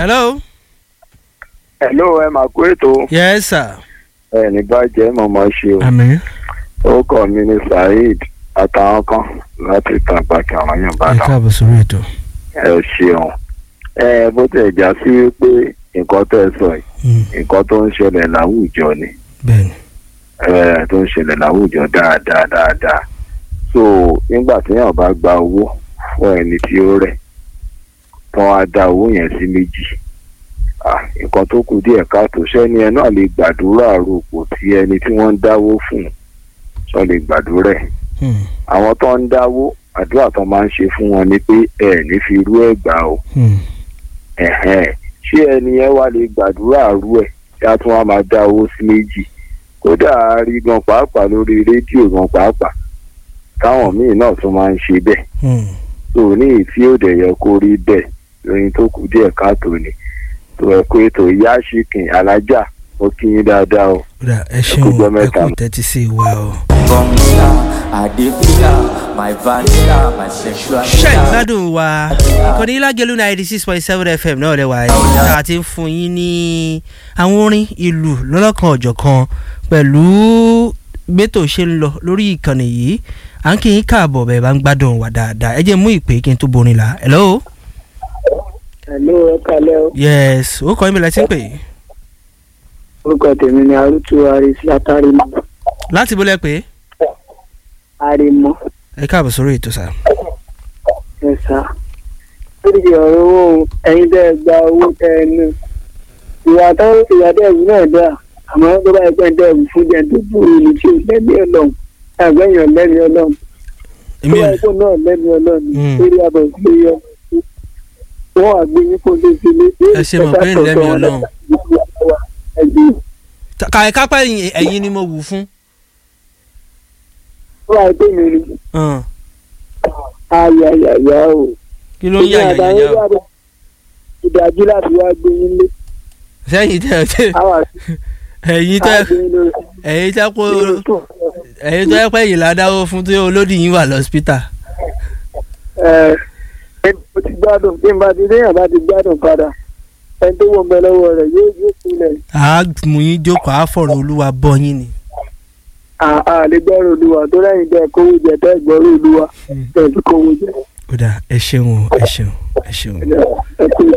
hello. hello ẹ máa kó ètò yes sir. ẹ ní bàjẹ́ mọ̀mọ́ ṣe o àmì. orúkọ mi ni saheed àtàwọn kan láti tàn pàkì àwọn yẹn bá ẹ dàn káàbọ̀ sórí ètò. ẹ ṣeun ẹ bó tẹ̀ já sí wípé nǹkan tẹ̀ sọ yìí Mm, nǹkan tó ń ṣẹlẹ̀ láwùjọ ni bẹ́ẹ̀ni. ẹ tó ń ṣẹlẹ̀ láwùjọ dáadáa dáadáa so nígbà téèyàn bá gba owó fún ẹni tí ó rẹ̀ tán á dá owó yẹn sí méjì ah, nǹkan tó kù díẹ̀ káàtó sẹ́ni ẹ náà lè gbàdúrà rògbò tí ẹni tí wọ́n ń dáwó fún sọ lè gbàdúrà ẹ̀ Mm, àwọn tó ń dáwó àdúrà tó máa ń ṣe fún wọn ni pé ẹ ní fi rú ẹ̀ gbà o mm, ẹ̀hẹ́n. ṣé ẹni yẹn wá lè gbàdúrà rú ẹ̀ tí a tún wá máa dá owó sí méjì kódà a rí gan pàápàá lórí rédíò gan pàápàá táwọn míì náà tún máa ń ṣe bẹ́ẹ̀ mm. tó ní ìtí òde yẹ kó rí bẹ́ẹ̀ lóyún tó kù díẹ̀ káàtó ni tó ẹ kó ètò ìyá ṣìkìn alájà mo kí yín dáadáa o. kódà ẹ kú ṣeun gbọ́ ẹ mẹ́ta. kú tẹ́tí sí wa o. Vanilla, Adivia, my vanilla, my sexual. ṣe ìgbádùn wa ìkànnì ilágẹ̀lú ninety six point seven fm náà lẹ́wà yìí tá a ti ń fún yín ní àwọn orin ìlú lọ́lọ́kan ọ̀jọ̀kan pẹ̀lú gbẹ́tò ṣe ń lọ lórí ìkànnì yìí à ń kí yín káàbọ̀ bẹ́ẹ̀ bá ń gbádùn wa dáadáa ẹ jẹ́ mú ìpè kí n tó borin la hello Hello, ẹ kalẹ́ o. yes ó kọ́ ìmìlẹ̀ tí ń pè é Orúkọ tèmi ni Arútú Aris látàrímọ́. láti bó lẹ́ pé Àrèmọ́ ẹ káàbọ̀ sórí ètò sá. ẹ̀sà. Lórí ọ̀rọ̀ owó ẹ̀yin tẹ́ ẹ gba owó tẹ́ ẹ nù. Ìwà táwọn ìwà tẹ́ ẹ̀wù náà dà. Àmọ́ tó bá ẹgbẹ́ tẹ́ ẹ̀wù fún jẹ́ tó búrú ní tí ò lẹ́mí ọlọ́run. Àgbẹ̀yàn lẹ́mí ọlọ́run. Tó èmi bá ò ẹgbẹ́ náà lẹ́mí ọlọ́run. Mm. Lórí abọ̀ sí yọ. Wọ́n àgbé yín kó lé sí ilé. Ẹ ṣe mọ̀ pé lẹ́mí Ọlọ́run. Ẹ̀gbìn kàì kápẹ́ ẹ̀yìn ẹ̀yìn ni mo wù fún. tó bá ẹgbẹ́ mi ni. hàn, Ayayaya o. kí ló ń yà yà yà yà o. ìdájú láti wá gbé yín lé sẹ́yìn tẹ́ tẹ́ àwa ẹ̀yìn tẹ́ gbé yín lórí ẹ̀yìn tẹ́ kó lórí tó ẹ̀yìn tó yẹ pé yìí ládáwó fún tó olódì yín wà lọ́sípítà. ẹ ẹ mo ti gbádùn bí n bá ti déyàn bá ti gbádùn padà ẹni tó wọ́n bẹ lọ́wọ́ rẹ̀ yóò yóò sílẹ̀ a mú yín jókòó a fọ̀rọ̀ olúwa bọ́ yín ni. à lè gbọ́rọ̀ olúwa tó lẹ́yìn tẹ́ kówó jẹ tẹ́ gbọ́rọ̀ olúwa tẹ́ fi kówó jẹ ó dà ẹ ṣeun o ẹ ṣeun ẹ ṣeun. ẹ kú